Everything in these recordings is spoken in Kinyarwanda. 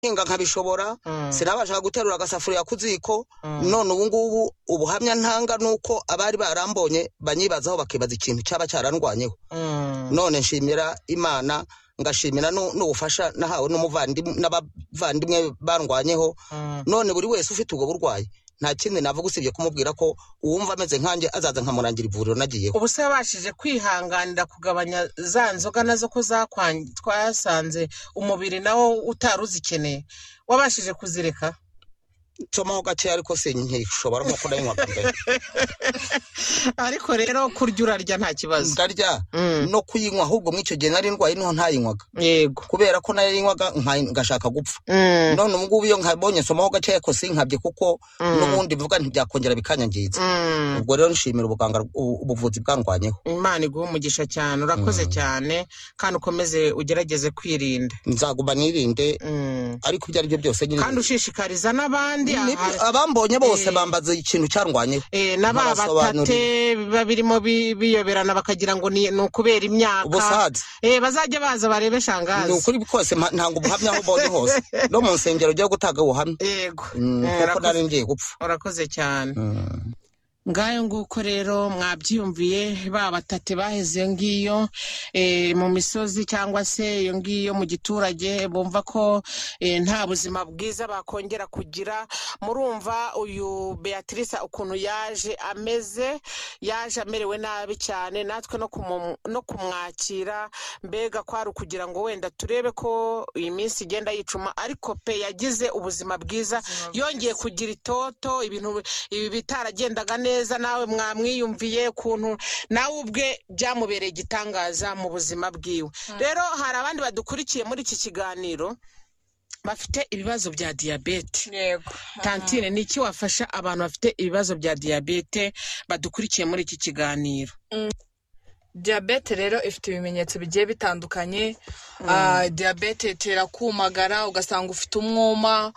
hinga nkabishobora Mm. sinabashaga guterura agasafuriya ku ziko Mm. none ubu ngubu ubuhamya ntanga ni uko abari barambonye banyibazaho bakibaza ikintu cyaba cyarandwanyeho Mm. none nshimira imana ngashimira nu- n'ubufasha nahawe n'umuvandimwe n'abavandimwe barwanyeho Mm. none buri wese ufite ubwo burwayi nta kindi navuga usibye kumubwira ko uwumva ameze nkanjye azaza nkamurangira ivuriro nagiyeho ubu se yabashije kwihanganira kugabanya za nzoga nazo ko zakwan- twasanze umubiri nawo utari uzikeneye wabashije kuzireka nsomaho gakeya ariko sinkishobora nk'uko nanywaga mbere ariko rero kurya urarya nta kibazo ndarya Mm. no kuyinywa ahubwo mw'icyo gihe nari ndwaye niho ntayinywaga yego kubera ko nayinywaga nka- ngashaka gupfa Mm. none ubu ngubu iyo nkabonye nsomaho gakeya ko sinkabye kuko Mm. n'ubundi mvuga ntibyakongera bikanyangiza Mm. ubwo rero nshimira ubuganga u- ubuvuzi bwangwanyeho imana iguha umugisha cyane urakoze cyane kandi ukomeze ugerageze kwirinda nzaguma nirinde Mm. ariko ibyo ari byo byose nyine kandi ushishikariza n'abandi Ni- aha- abambonye bose Eh. bambaza ikintu cyarwanye eh, na ba batate biba birimo bi- biyoberana bakagira ngo ni ni ukubera imyaka ubusaza Eh, bazajya baza barebe ni shangazi ukuri kose mpa- ntanga ubuhamya aho mbonye hose no mu nsengero ujya gutanga ubuhamya yego Mm, Eh, kuko urakoze- nari ngiye gupfa urakoze cyane Mm. ngayo nguko rero mwabyiyumviye ba batate baheze iyo ngiyo eh, mu misozi cyangwa se iyo ngiyo mu giturage bumva ko eh, nta buzima bwiza bakongera kugira murumva uyu beatrice ukuntu yaje ameze yaje amerewe nabi cyane natwe no kumu- no kumwakira mbega kwari ukugira ngo wenda turebe ko iyi minsi igenda yicuma ariko pe yagize ubuzima bwiza yongeye kugira itoto ibintu ibi bitaragendaga neza nawe mwamwiyumviye ukuntu nawe ubwe byamubereye igitangaza mu buzima bwiwe rero hari abandi badukurikiye muri iki kiganiro bafite ibibazo bya diyabete yego tantine ni iki wafasha abantu bafite ibibazo bya diyabete badukurikiye muri iki kiganiro diyabete rero ifite ibimenyetso bigiye bitandukanye Ah, diyabete itera kumagara ugasanga ufite umwuma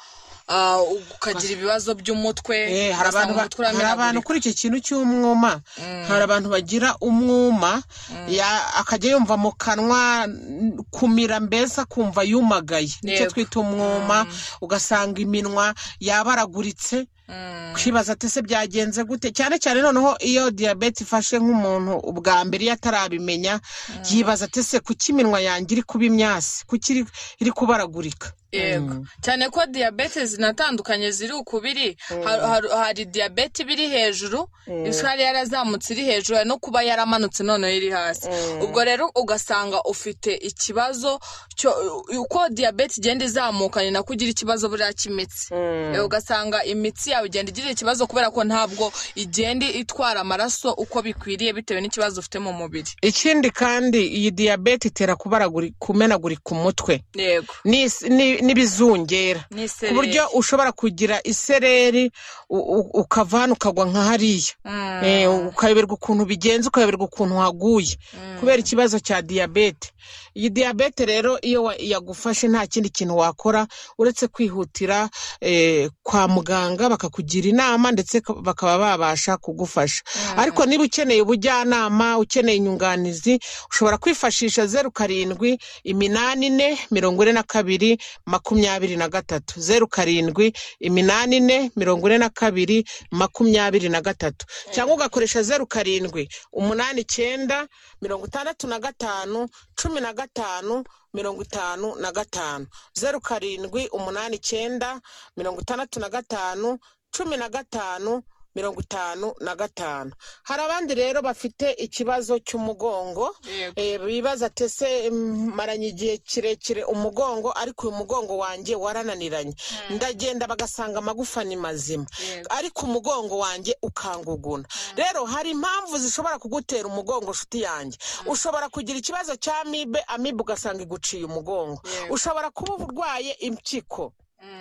ah, ukagira ibibazo by'umutwe Eh, hari ugasanga abantu ba- umutwe uramenagurika. hari abantu kuri iki kintu cy'umwuma hari abantu bagira umwuma ya- akajya yumva mu kanwa n- kumira mbese akumva yumagaye nicyo Yego. twita umwuma ugasanga iminwa yabaraguritse Mm, kwibaza ati se byagenze gute cyane cyane noneho iyo diyabete ifashe nk'umuntu ubwa mbere iyo atarabimenya yibaza ati se kuki iminwa yanjye iri kuba imyasi kuki iri- iri kubaragurika yego cyane ko diyabete zinatandukanye ziri ukubiri Har- har- hari diyabete iba iri hejuru isukari yarazamutse iri hejuru hari no kuba yaramanutse noneho iri hasi ubwo rero ugasanga ufite ikibazo cyo- uko diyabete igenda izamuka ni nako ugira ikibazo buriya cy'imitsi Eh, ugasanga imitsi yawe igenda igira ikibazo kubera ko ntabwo igenda itwara amaraso uko bikwiriye bitewe n'ikibazo ufite mu mubiri ikindi kandi iyi diyabete itera kubaraguri- kumenagurika umutwe yego n'is- ni- n'ibizungera ni ku buryo ushobora kugira isereri u- u- ukava hano ukagwa nka hariya Eh, ukayoberwa ukuntu bigenze ukayoberwa ukuntu waguye kubera ikibazo cya diyabete iyi diyabete rero iyo wa- yagufashe nta kindi kintu wakora uretse kwihutira eh, kwa muganga bakakugira inama ndetse ka- bakaba babasha kugufasha ariko niba ukeneye ubujyanama ukeneye inyunganizi ushobora kwifashisha zeru karindwi iminani ine mirongo ine na kabiri makumyabiri na gatatu zeru karindwi iminani ine mirongo ine na kabiri makumyabiri na gatatu cyangwa ugakoresha zeru karindwi umunani icyenda mirongo itandatu na gatanu cumi na gatanu mirongo itanu na gatanu zeru karindwi umunani icyenda mirongo itandatu na gatanu cumi na gatanu mirongo itanu na gatanu hari abandi rero bafite ikibazo cy'umugongo Yego. eh, bibaza ati ese mm, maranye igihe kirekire umugongo ariko uyu mugongo wanjye warananiranye ndagenda bagasanga amagufa ni mazima Yego. ariko umugongo wanjye ukanguguna rero hari impamvu zishobora kugutera umugongo nshuti yanjye ushobora kugira ikibazo cya amibe amibe ugasanga iguciye umugongo Yego. ushobora kuba uba urwaye impyiko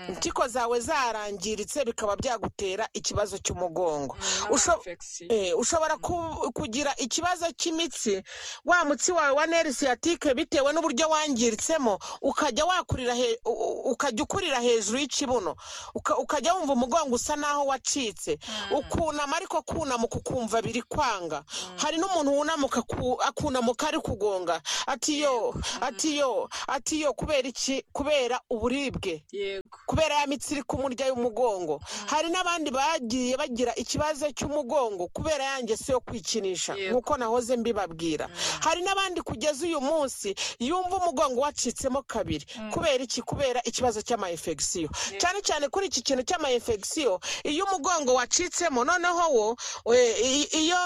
impyiko zawe zarangiritse bikaba byagutera ikibazo cy'umugongo Usho- n'amainfection Eh, ushobora ku- kugira ikibazo cy'imitsi wa mutsi wawe wa neri siyatike bitewe n'uburyo wangiritsemo ukajya wakurira he- u- u- ukajya ukurira hejuru y'ikibuno Uka- ukajya wumva umugongo usa n'aho wacitse ukunama ariko kunamuka ukumva biri kwanga hari n'umuntu wunamuka aku- akunamuka ari kugonga atiyo atiyo atiyo kubera iki kubera uburibwe yego kubera ya mitsi iri kumurya y'umugongo hari n'abandi bagiye bagira ikibazo cy'umugongo kubera ya ngeso yo kwikinisha Yego. nk'uko nahoze mbibabwira hari n'abandi kugeza uyu munsi yumva umugongo wacitsemo kabiri kubera iki kubera ikibazo cy'amayinfegisiyo cyane cyane kuri iki kintu cy'amayinfegisiyo iyo umugongo wacitsemo noneho wo eh, i- iyo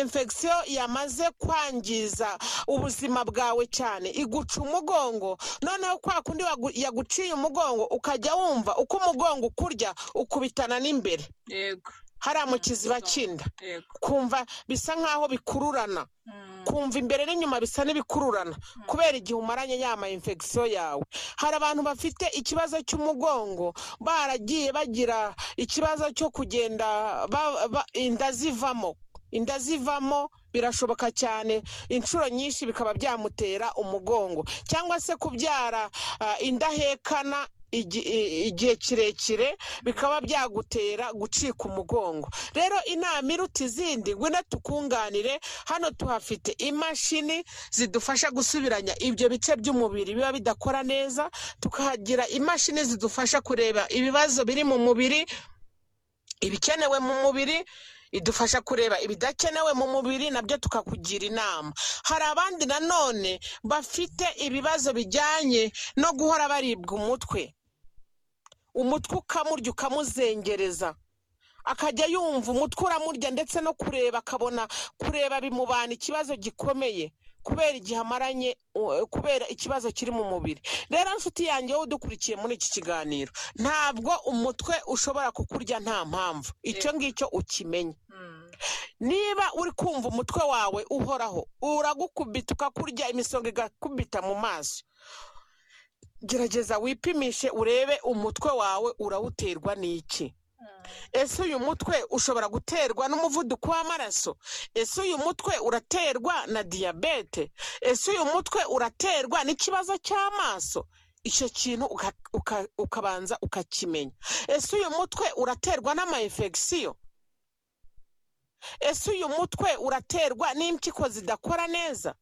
infegisiyo yamaze kwangiza ubuzima bwawe cyane iguca umugongo noneho kwa kundi wagu- yaguciye umugongo ukajya wumva uko umugongo ukurya ukubitana n'imbere yego hariya mu kiziba kinda yego kumva bisa nk'aho bikururana kumva imbere n'inyuma bisa n'ibikururana kubera igihe umaranye ya ma infection yawe hari abantu bafite ikibazo cy'umugongo baragiye bagira ikibazo cyo kugenda ba- ba- inda zivamo inda zivamo birashoboka cyane inshuro nyinshi bikaba byamutera umugongo cyangwa se kubyara ah, indahekana igi- i- igihe kirekire bikaba byagutera gucika umugongo rero inama iruta izindi ngwino tukunganire hano tuhafite imashini zidufasha gusubiranya ibyo bice by'umubiri biba bidakora neza tukahagira imashini zidufasha kureba ibibazo biri mu mubiri ibikenewe mu mubiri idufasha kureba ibidakenewe mu mubiri nabyo tukakugira inama hari abandi nanone bafite ibibazo bijyanye no guhora baribwa umutwe umutwe ukamurya ukamuzengereza akajya yumva umutwe uramurya ndetse no kureba akabona kureba bimubana ikibazo gikomeye kubera igihe amaranye u- kubera ikibazo kiri mu mubiri rero nshuti yanjye wowe udukurikiye muri iki kiganiro ntabwo umutwe ushobora kukurya nta mpamvu icyo ngicyo ukimenye niba uri kumva umutwe wawe uhoraho uragukubita ukakurya imisonga igakubita mu maso gerageza wipimishe urebe umutwe wawe urawuterwa n'iki ese uyu mutwe ushobora guterwa n'umuvuduko w'amaraso ese uyu mutwe uraterwa na diyabete ese uyu mutwe uraterwa n'ikibazo cy'amaso icyo kintu uka- uka- ukabanza ukakimenya ese uyu mutwe uraterwa n'amayinfegisiyo ese uyu mutwe uraterwa n'impyiko zidakora neza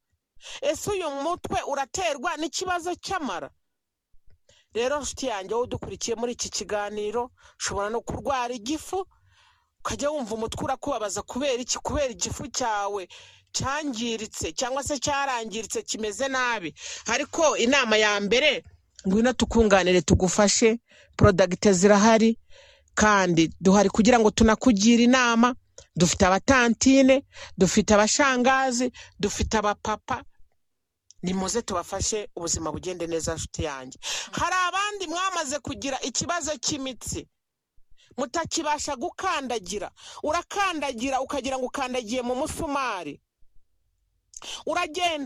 ese uyu mutwe uraterwa n'ikibazo cy'amara rero nshuti yanjye wowe udukurikiye muri iki kiganiro ushobora no kurwara igifu ukajya wumva umutwe urakubabaza kubera iki kubera igifu cyawe cyangiritse cyangwa se cyarangiritse kimeze nabi ariko inama ya mbere ngwino tukunganire tugufashe porodagite zirahari kandi duhari kugira ngo tunakugire inama dufite abatantine dufite abashangazi dufite abapapa nimuze tubafashe ubuzima bugende neza nshuti yanjye hari abandi mwamaze kugira ikibazo cy'imitsi mutakibasha gukandagira urakandagira ukagira ngo ukandagiye mu musumari uragenda